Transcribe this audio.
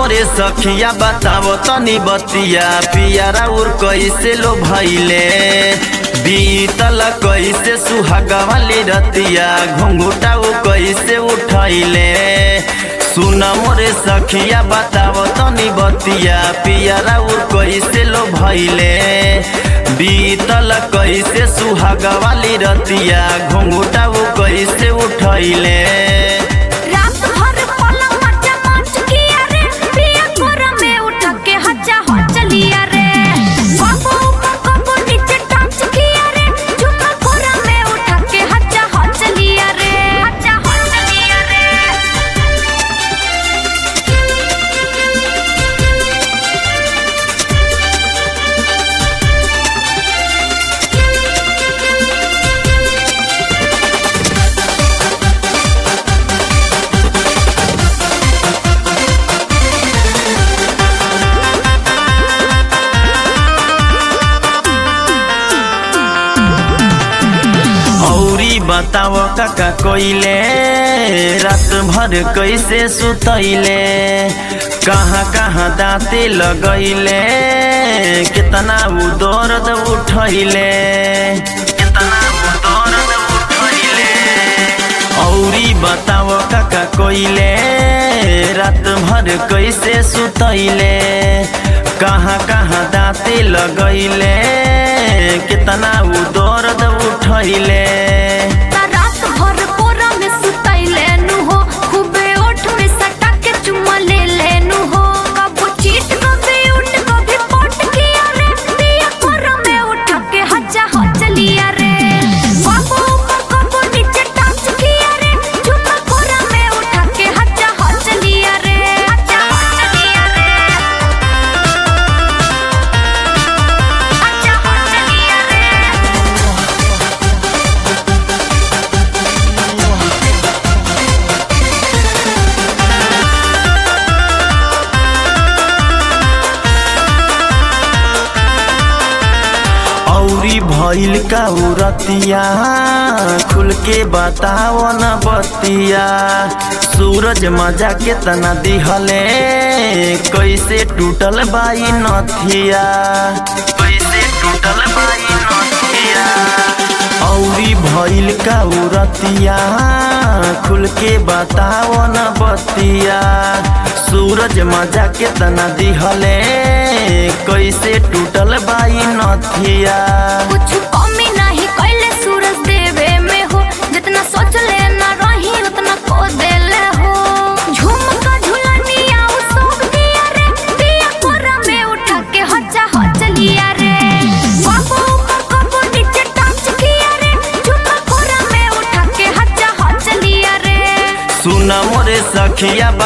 मोरे सखिया बतावो तनी बतिया पियारा उर कैसे लो भैले बीतल कैसे सुहागा वाली रतिया घुंघुटा उ कैसे उठैले सुन मोरे सखिया बतावो तनी बतिया पियारा उर कैसे लो भैले बीतल कैसे सुहागा वाली रतिया घुंघुटा उ कैसे उठैले रात भर पलंग मचा मच किया रे पिया कोरा में उठ के हजा हो चलिया रे बाबू ऊपर कबो नीचे टांच किया रे झुमा कोरा में उठ के हजा हो चलिया रे हजा हो चलिया रे औरी बताव काका कोइले रात भर कैसे सुतैले कहाँ कहाँ दाँते लगैले कितना उ दर्द उठैले कितना उ दर्द उठैले औरी बताव काका कोइले रात भर कैसे सुतैले कहाँ कहाँ दाँते लगैले कितना उ दर्द उठैले ता रात भर कोरा में सुतैले नु हो खूबे ओठ में सटा के चुम्मा ले लेनु हो कबो चीट कभी उठ कभी पोट किया रे पिया कोरा में उठ के हजा हो चलिया रे बाबू ऊपर कबो नीचे टांच किया रे चुम्मा कोरा में उठ के हजा हो चलिया रे हजा हो चलिया रे हजा हो चलिया रे औरी भइल का उरतिया खुल के बताओ न बतिया सूरज मजा केतना दिहले कैसे टूटल बाई नथिया कैसे टूटल बाई नथिया औरी भइल का उरतिया खुल के बताओ न बतिया सूरज मजा केतना दिहले कैसे टूटल बाई नथिया कुछ कमी नहीं कैले सूरज देवे में हो जितना सोच ले ना रही उतना को देले हो झुमका झुलनिया उ सब दिया रे पिया कोरा में उठा के हजा हो चलिया रे बाबू ऊपर कबो नीचे टांच किया रे झुमका कोरा में उठा के हजा हो चलिया रे सुन मोरे सखिया